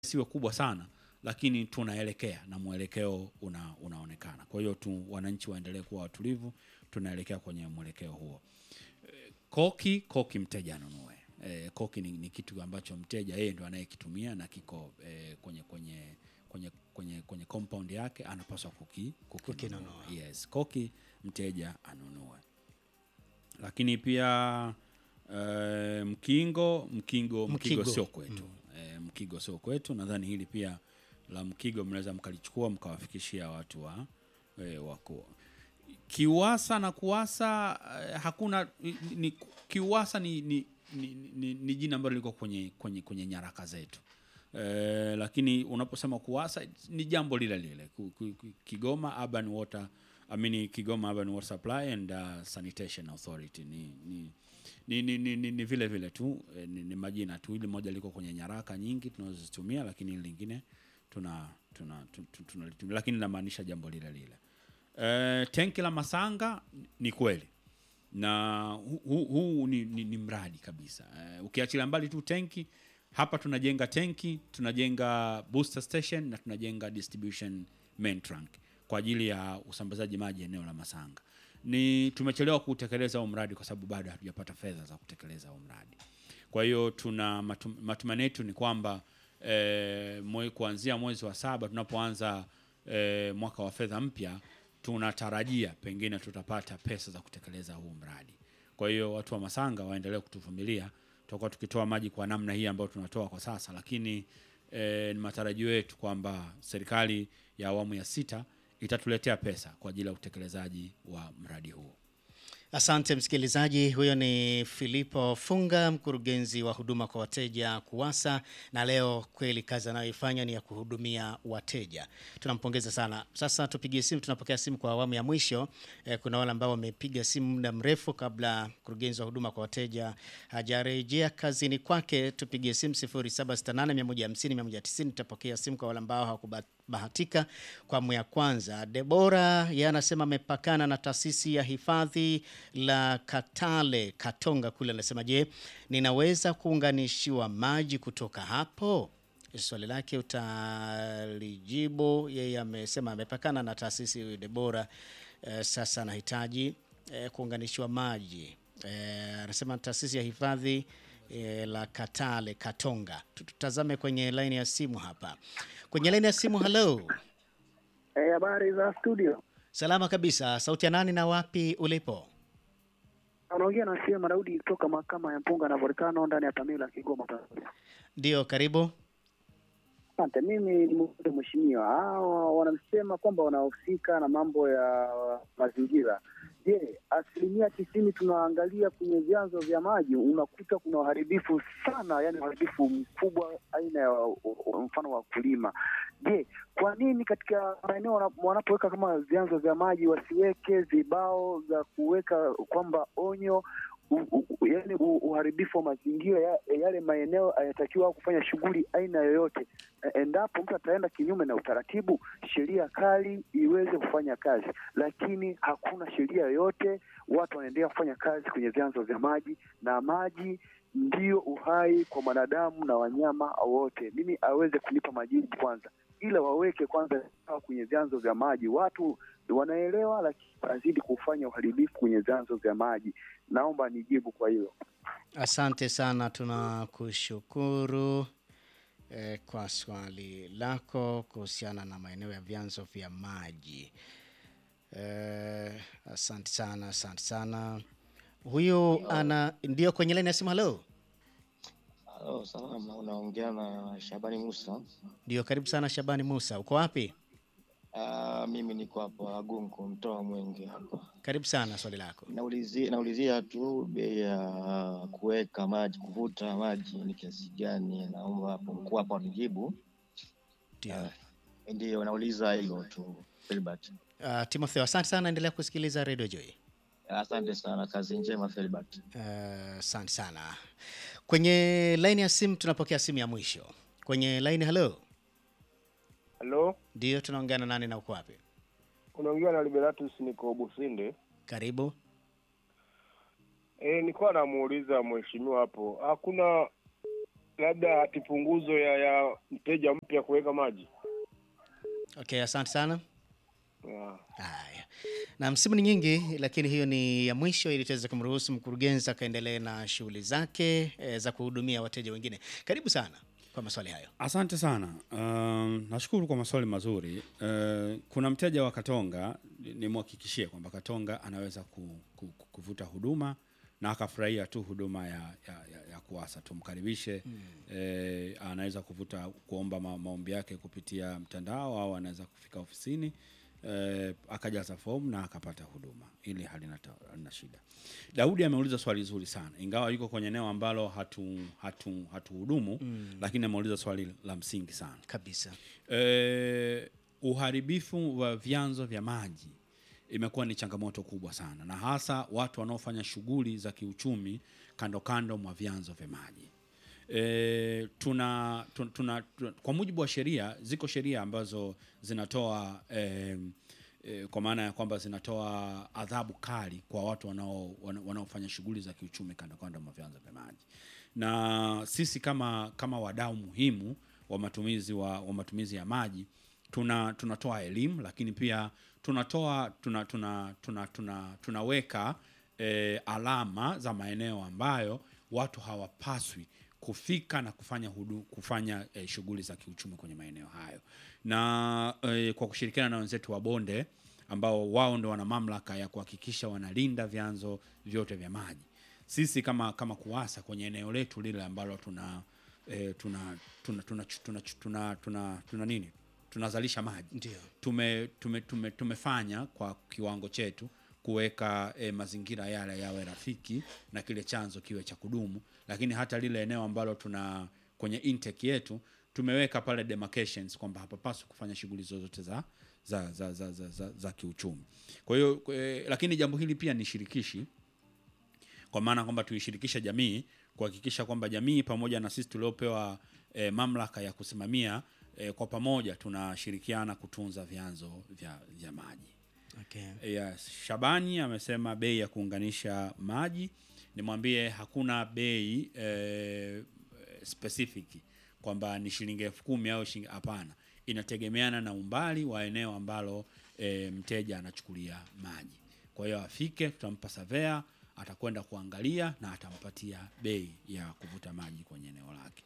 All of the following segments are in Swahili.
siwe kubwa sana, lakini tunaelekea na mwelekeo una, unaonekana. Kwa hiyo tu wananchi waendelee kuwa watulivu, tunaelekea kwenye mwelekeo huo. Eh, Koki koki mteja anunue. Eh, koki ni, ni kitu ambacho mteja yeye ndo anayekitumia na kiko eh, kwenye kwenye kwenye kwenye kwenye compound yake anapaswa kuki, kukinunua. Kukinunua. Yes, koki mteja anunue. Lakini pia eh, mkingo mkingo mkigo Mkigo. sio kwetu eh, mkigo sio kwetu. Nadhani hili pia la mkigo mnaweza mkalichukua mkawafikishia watu wa eh, wako kiwasa na kuwasa eh, hakuna ni, ni, kiwasa ni, ni, ni, ni, ni jina ambalo liko kwenye, kwenye, kwenye nyaraka zetu eh, lakini unaposema kuwasa ni jambo lile lile Ku- ku- ku- Kigoma Urban Water I mean, Kigoma Urban Water Supply and uh, Sanitation Authority ni, ni, ni, ni, ni, ni, ni vile vile tu eh, ni, ni majina tu, ili moja liko kwenye nyaraka nyingi tunazozitumia, lakini hili lingine tuna tuna tu- tu- tunalitumia, lakini linamaanisha jambo lile lile. Eh, tenki la Masanga ni kweli na huu hu, hu, ni, ni, ni mradi kabisa. Eh, ukiachilia mbali tu tenki, hapa tunajenga tenki, tunajenga booster station na tunajenga distribution main trunk kwa ajili ya usambazaji maji eneo la Masanga. Ni tumechelewa kutekeleza huo mradi kwa sababu bado hatujapata fedha za kutekeleza huo mradi. Kwa hiyo tuna matum, matumaini yetu ni kwamba eh, mwe, kuanzia mwezi wa saba tunapoanza eh, mwaka wa fedha mpya tunatarajia pengine tutapata pesa za kutekeleza huu mradi. Kwa hiyo watu wa Masanga waendelee kutuvumilia, tutakuwa tukitoa maji kwa namna hii ambayo tunatoa kwa sasa, lakini eh, ni matarajio yetu kwamba serikali ya awamu ya sita itatuletea pesa kwa ajili ya utekelezaji wa mradi huo. Asante msikilizaji, huyo ni Filipo Funga, mkurugenzi wa huduma kwa wateja KUWASA, na leo kweli kazi anayoifanya ni ya kuhudumia wateja. Tunampongeza sana. Sasa tupigie simu, tunapokea simu kwa awamu ya mwisho. Eh, kuna wale ambao wamepiga simu muda mrefu kabla mkurugenzi wa huduma kwa wateja hajarejea kazini kwake. Tupigie simu 0768150190 tutapokea simu kwa wale ambao hawakubahatika kwa awamu ya kwanza. Debora yeye anasema amepakana na taasisi ya hifadhi la Katale Katonga kule, anasema je, ninaweza kuunganishiwa maji kutoka hapo? Swali lake utalijibu. Yeye amesema amepakana na taasisi huyu Debora. Eh, sasa anahitaji eh, kuunganishiwa maji. Eh, anasema taasisi ya hifadhi eh, la Katale Katonga. Tutazame kwenye laini ya simu hapa. Kwenye laini ya simu, hello. Eh, habari za studio. Salama kabisa. Sauti ya nani na wapi ulipo? Unaongea na Shema Daudi kutoka mahakama ya Mpunga na Volcano ndani ya Pamela Kigoma. Tanzania. Ndio, karibu. Asante. Mimi ni muulize mheshimiwa, hao wanasema kwamba wanahusika na mambo ya mazingira. Je, asilimia tisini tunaangalia kwenye vyanzo vya maji, unakuta kuna uharibifu sana, yani uharibifu mkubwa aina ya mfano wa kulima. Je, kwa nini katika maeneo wana- wanapoweka kama vyanzo vya maji wasiweke vibao vya kuweka kwamba onyo u- u- yaani u- uharibifu wa mazingira ya, yale maeneo hayatakiwa kufanya shughuli aina yoyote. E- Endapo mtu ataenda kinyume na utaratibu, sheria kali iweze kufanya kazi, lakini hakuna sheria yoyote. Watu wanaendelea kufanya kazi kwenye vyanzo vya maji, na maji ndio uhai kwa mwanadamu na wanyama wote. Mimi aweze kunipa majibu kwanza, ila waweke kwanza sawa kwenye vyanzo vya maji. Watu wanaelewa, lakini wanazidi kufanya uharibifu kwenye vyanzo vya maji. Naomba nijibu kwa hilo. Asante sana, tunakushukuru eh, kwa swali lako kuhusiana na maeneo ya vyanzo vya maji. Eh, asante sana, asante sana. Huyu ana ndio kwenye laini ya simu. Halo, Halo, salama. Unaongea na Shabani Musa. ndio karibu sana. Shabani Musa, uko wapi? Uh, mimi niko hapa Agunku, mtoa Mwenge hapa. Karibu sana, swali lako. Naulizia, naulizia tu bei ya kuweka maji, kuvuta maji ni kiasi gani? Naomba hapo mkuu hapo anijibu. Ndio. Ndio, nauliza hilo tu Filbert. Uh, Timotheo, asante sana, endelea kusikiliza Radio Joy. Asante sana, kazi njema Filbert. Eh, Asante sana. Kwenye laini ya simu tunapokea simu ya mwisho. Kwenye laini, halo, Halo, ndio tunaongea na nani na uko wapi? unaongea na Liberatus, niko Businde. Karibu. E, nilikuwa namuuliza mheshimiwa hapo, hakuna labda hati punguzo ya, ya mteja mpya kuweka maji. Okay, asante sana. Yeah. Haya, na msimu ni nyingi, lakini hiyo ni ya mwisho ili tuweze kumruhusu mkurugenzi akaendelee na shughuli zake e, za kuhudumia wateja wengine. Karibu sana kwa maswali hayo. Asante sana. Um, nashukuru kwa maswali mazuri. Uh, kuna mteja wa Katonga, nimhakikishie kwamba Katonga anaweza ku, ku, ku, kuvuta huduma na akafurahia tu huduma ya, ya, ya, ya kuwasa. Tumkaribishe mm. Eh, anaweza kuvuta kuomba ma, maombi yake kupitia mtandao au anaweza kufika ofisini eh, akajaza fomu na akapata huduma. Ili halina, ta- halina shida. Daudi ameuliza swali zuri sana, ingawa yuko kwenye eneo ambalo hatu hatu hatuhudumu mm. lakini ameuliza swali la msingi sana. Kabisa. Eh, uharibifu wa vyanzo vya maji imekuwa ni changamoto kubwa sana, na hasa watu wanaofanya shughuli za kiuchumi kando kando mwa vyanzo vya maji. E, tuna, tuna, tuna, tuna kwa mujibu wa sheria, ziko sheria ambazo zinatoa e, e, kwa maana ya kwamba zinatoa adhabu kali kwa watu wanao wana- wanaofanya shughuli za kiuchumi kando kando mwa vyanzo vya maji, na sisi kama kama wadau muhimu wa matumizi wa, wa matumizi ya maji tuna tunatoa elimu lakini pia tunatoa tuna, tuna, tuna, tuna, tunaweka e, alama za maeneo ambayo watu hawapaswi kufika na kufanya hudu, kufanya e, shughuli za kiuchumi kwenye maeneo hayo na e, kwa kushirikiana na wenzetu wa bonde ambao wao ndo wana mamlaka ya kuhakikisha wanalinda vyanzo vyote vya maji sisi kama kama kuwasa kwenye eneo letu lile ambalo tuna e, tuna tuna tuna tuna tuna tuna tuna nini tunazalisha maji Ndio. tume, tume, tume, tumefanya kwa kiwango chetu kuweka e, mazingira yale yawe rafiki na kile chanzo kiwe cha kudumu, lakini hata lile eneo ambalo tuna kwenye intake yetu tumeweka pale demarcations kwamba hapapaswi kufanya shughuli zozote za za, za, za, za, za, za kiuchumi. Kwa hiyo e, lakini jambo hili pia ni shirikishi kwa maana kwamba tuishirikishe jamii kuhakikisha kwamba jamii pamoja na sisi tuliopewa e, mamlaka ya kusimamia e, kwa pamoja tunashirikiana kutunza vyanzo vya, vya maji. Okay. Yes. Shabani amesema bei ya kuunganisha maji, nimwambie hakuna bei e, specific kwamba ni shilingi elfu kumi au shilingi hapana, inategemeana na umbali wa eneo ambalo e, mteja anachukulia maji. Kwa hiyo afike, tutampa savea, atakwenda kuangalia na atampatia bei ya kuvuta maji kwenye eneo lake.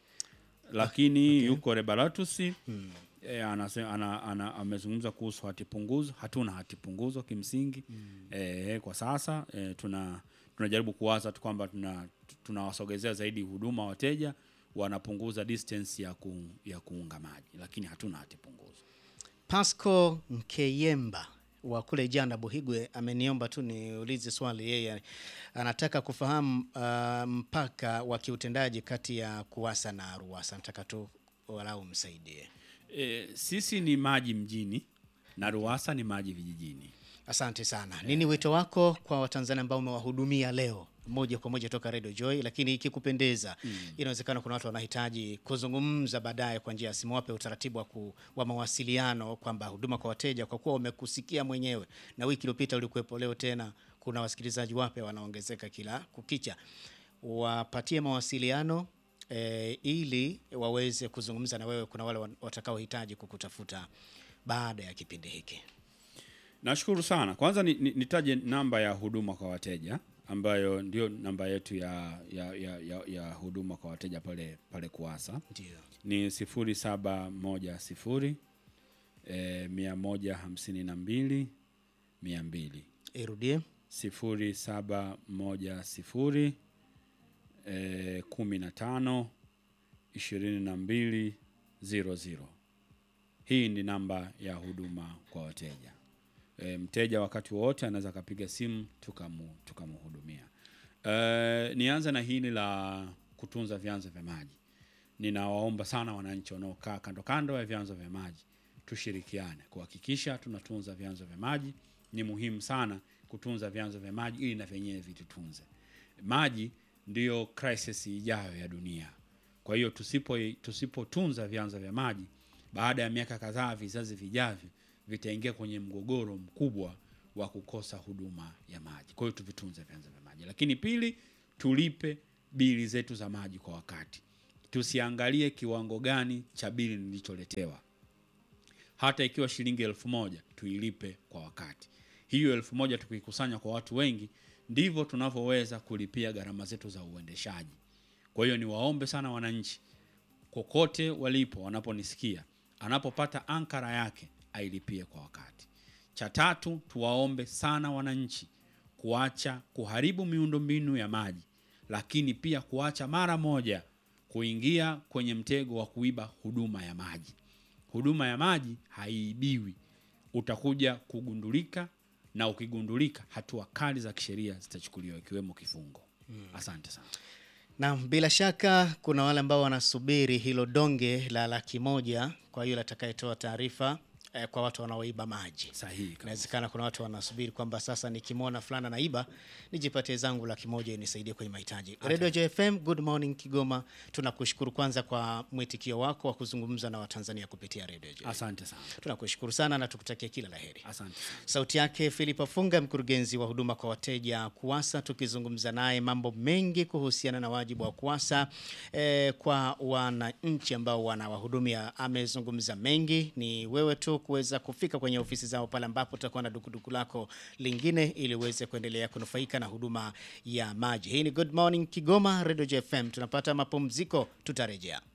Lakini yuko Rebaratus hmm. E, anase, ana, ana, amezungumza kuhusu hati punguzo. Hatuna hati punguzo kimsingi hmm. E, kwa sasa e, tuna tunajaribu kuwaza tu kwamba tuna tunawasogezea zaidi huduma wateja wanapunguza distance ya, ku, ya kuunga maji, lakini hatuna hati punguzo. Pasco Nkeyemba wa kule Janda Buhigwe ameniomba tu niulize swali. Yeye anataka kufahamu uh, mpaka wa kiutendaji kati ya KUWASA na RUWASA. Nataka tu walau msaidie. E, sisi ni maji mjini na RUWASA ni maji vijijini. Asante sana. Nini wito wako kwa Watanzania ambao umewahudumia leo moja kwa moja toka Radio Joy, lakini ikikupendeza, mm. inawezekana kuna watu wanahitaji kuzungumza baadaye kwa njia ya simu, wape utaratibu wa, ku, wa mawasiliano kwamba huduma kwa wateja, kwa kuwa wamekusikia mwenyewe na wiki iliyopita ulikuwepo, leo tena kuna wasikilizaji wapya wanaongezeka kila kukicha, wapatie mawasiliano e, ili waweze kuzungumza na wewe. Kuna wale watakaohitaji kukutafuta baada ya kipindi hiki. Nashukuru sana. Kwanza ni, ni, nitaje namba ya huduma kwa wateja ambayo ndio namba yetu ya, ya, ya, ya, ya huduma kwa wateja pale pale KUWASA Ndio. ni sifuri saba moja sifuri eh, mia moja hamsini na mbili mia mbili Irudie. sifuri saba moja sifuri eh, kumi na tano ishirini na mbili ziro ziro. Hii ni namba ya huduma kwa wateja. E, mteja wakati wowote anaweza akapiga simu tukamu tukamhudumia. E, nianze na hili la kutunza vyanzo vya maji. Ninawaomba sana wananchi wanaokaa kando kando ya vyanzo vya maji tushirikiane kuhakikisha tunatunza vyanzo vya maji. Ni muhimu sana kutunza vyanzo vya maji ili na vyenyewe vitutunze. Maji ndiyo crisis ijayo ya dunia. Kwa hiyo tusipo tusipotunza vyanzo vya maji, baada ya miaka kadhaa, vizazi vijavyo vitaingia kwenye mgogoro mkubwa wa kukosa huduma ya maji. Kwa hiyo tuvitunze vyanzo vya maji, lakini pili, tulipe bili zetu za maji kwa wakati. tusiangalie kiwango gani cha bili nilicholetewa hata ikiwa shilingi elfu moja tuilipe kwa wakati. Hiyo elfu moja tukikusanya kwa watu wengi, ndivyo tunavyoweza kulipia gharama zetu za uendeshaji. Kwa hiyo niwaombe sana wananchi, kokote walipo, wanaponisikia, anapopata ankara yake ailipie kwa wakati. Cha tatu, tuwaombe sana wananchi kuacha kuharibu miundombinu ya maji, lakini pia kuacha mara moja kuingia kwenye mtego wa kuiba huduma ya maji. Huduma ya maji haiibiwi, utakuja kugundulika, na ukigundulika, hatua kali za kisheria zitachukuliwa ikiwemo kifungo. Asante sana. Na bila shaka kuna wale ambao wanasubiri hilo donge la laki moja kwa yule atakayetoa taarifa eh, kwa watu wanaoiba maji. Sahihi kabisa. Inawezekana kuna watu wanasubiri kwamba sasa nikimwona fulana naiba nijipatie zangu laki moja inisaidie kwenye mahitaji. Radio JFM, good morning Kigoma. Tunakushukuru kwanza kwa mwitikio wako wa kuzungumza na Watanzania kupitia Radio JFM. Asante sana. Tunakushukuru sana na tukutakia kila laheri. Asante sana. Sauti yake Philip Funga, mkurugenzi wa huduma kwa wateja KUWASA, tukizungumza naye mambo mengi kuhusiana na wajibu wa KUWASA eh, kwa wananchi ambao wanawahudumia. Amezungumza mengi, ni wewe tu kuweza kufika kwenye ofisi zao pale ambapo utakuwa na dukuduku lako lingine, ili uweze kuendelea kunufaika na huduma ya maji. Hii ni Good Morning Kigoma, Radio JFM. Tunapata mapumziko, tutarejea.